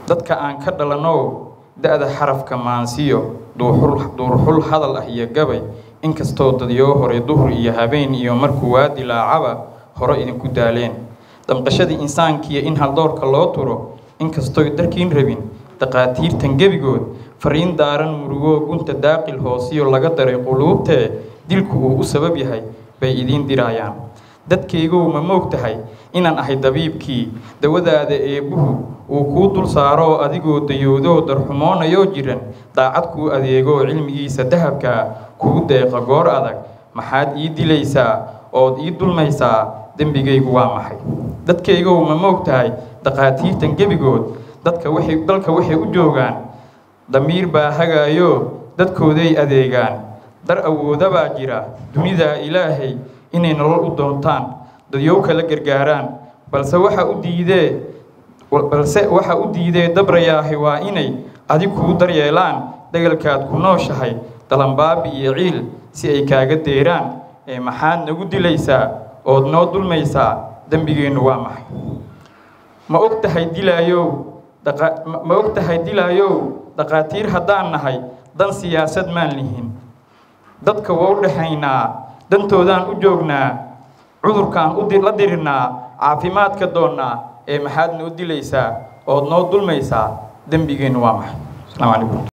dadka aan ka dhalanow da-da xarafka maansiyo duurxul hadal ah iyo gabay inkastoo dadyoo hore duhur iyo habeen iyo markuu waa dilaacaba hore idinku daaleen damqashadii insaankiiyo in haldoorka loo turo inkastooy darkiin rabin daqaatiirtan gebigood fariin daaran murugoo gunta daaqil hoosiyo laga daray quluubtee dilku uu u sabab yahay bay idiin diraayaan dadkaygow ma moog tahay inaan ahay dabiibkii dawadaada eebbuhu uu kuu dul saaroo adigoo dayoodoo darxumoonayoo jiran daacad kuu adeegoo cilmigiisa dahabkaa kuu deeqa goor adag maxaad ii dilaysaa ood ii dulmaysaa dembigaygu waa maxay dadkaygow ma moog tahay daqaatiirtan gebigood dadka waxay dalka waxay u joogaan damiir baa hagaayo dadkooday adeegaan dar awoodabaa jira dunidaa ilaahay inay nolol u doontaan dadyow kala gargaaraan balse waxa u diidee balse waxa u diidee dabrayaahi waa inay adig kuu daryeelaan dagalkaad ku nooshahay dalanbaabi iyo ciil si ay kaaga deeraan ee maxaad nagu dilaysaa ood noo dulmaysaa dembigeennu waa maxay ma og tahay dilaayow ma og tahay dilaayow daqaatiir haddaan nahay dan siyaasad maan lihin dadka waa u dhexaynaa dantoodaan u joognaa cudurkaan la dirirnaa caafimaadka doonnaa ee maxaad noo dilaysaa ood noo dulmaysaa dembigeennu waa maxay asalaamu calaykum